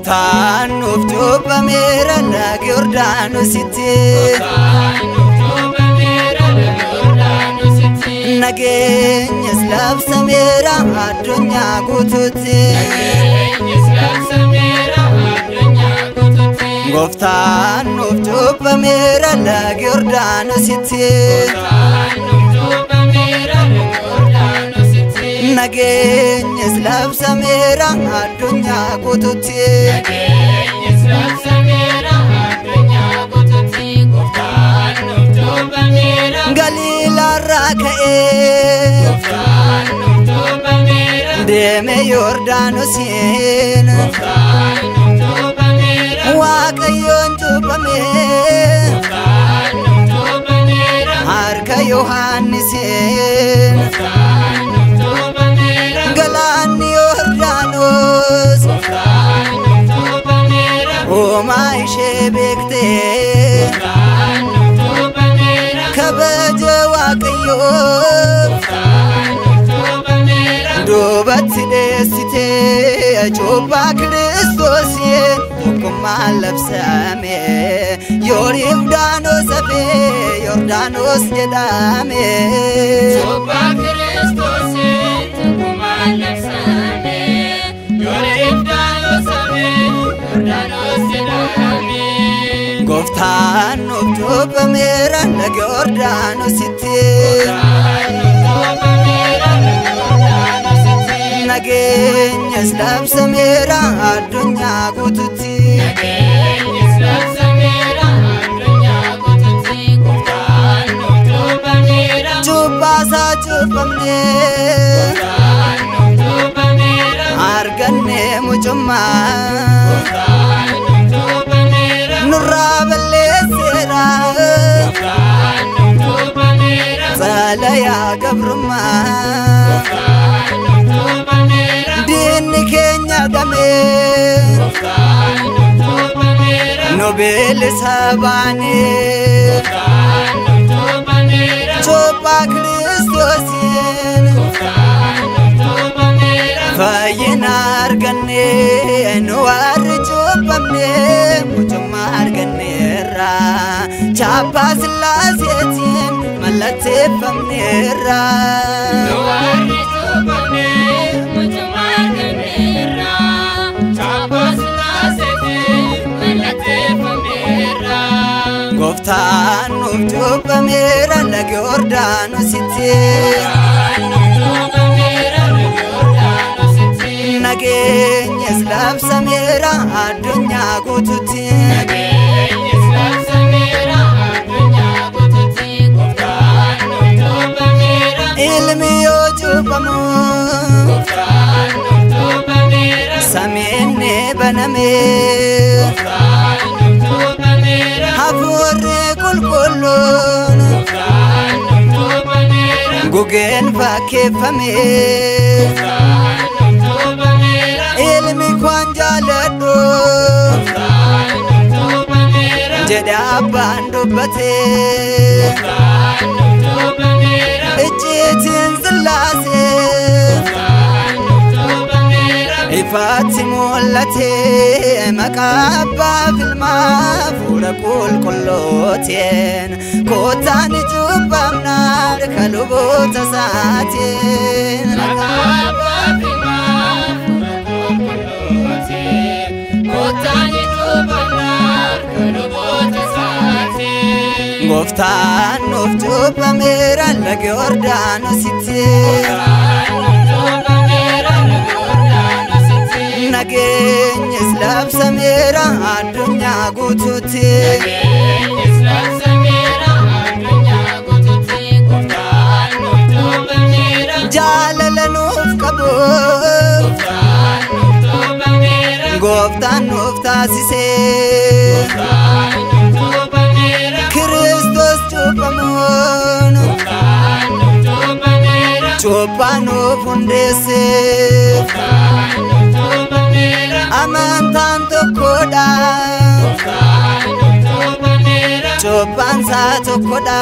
Gooftaan nuuf cuuphameera laga Yordaanositti. Nageenyas labsameera addunyaa guutuutti. Gooftaan nuuf cuuphameera laga Yordaanositti. Nageenyas labsameera addunyaa guutuutti. Galiilaarraa ka'ee deeme Yordaanosiin Waaqayyoon cuuphame harka Yohaannisiin galaanni Yordaanos uumaa ishee beektee kabaja Waaqayyoo duubatti dheessitee cuuphaa Kiristoosiin tokkummaan labsame Yordaanos hafee Yordaanos jedhame. Gooftaan nuuf cuuphameera laga Yordaanositti. Nageenyas labsameera addunyaa guutuutti. Cuuphaasaa cuuphamnee argannee mucummaa nurraa balleesseera xalayaa gabrummaa diinni keenya dhamee nu beelisa baanee cuuphaa kiristoosiin fayyina argannee nu warri cuuphamnee mucummaa arganneerra chaappaa sillaaseetiin mallatteeffamneerra. Gooftaan nuuf cuuphameera laga Yordaanositti. Nageenyas labsameera addunyaa guutuutti. Ilmi yoo cuuphamu samiin ni baname. Hafuurri qulqulluun gugeen fakkeeffame. Ilmi kwaan jaaladhu jedhe abbaan dubbate. Icciitiin sillaasee ifaatti mul'ate maqaa abbaa filmaa fuula qulqullootiin kootaan cuuphamnaan kan luboota isaatiin. Gooftaan nuuf cuuphameera laga Yordaanositti. Nageenyas labsameera addunyaa guutuutti. Jaalala nuuf qabu gooftaan nuuf taasisee. Kiristoos cuuphamuun cuuphaa nuuf hundeessee. Amantaan tokkodha. Cuuphaan isaa tokkodha.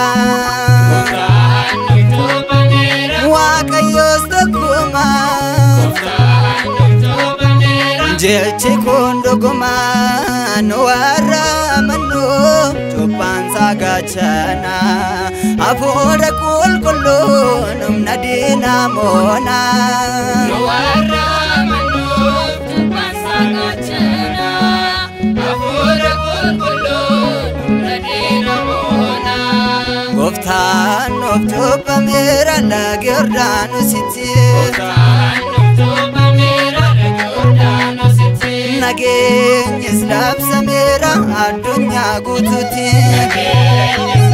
Waaqayyoos tokkuma. Qajeelchi kun dhugumaan warra amannoo cubbaan isaa gaachana hafuura qulqulluun humna diinaa moona. Gooftaan of cubbameera laga Yordaanositti. Nageenyis labsameera addunyaa guutuutti.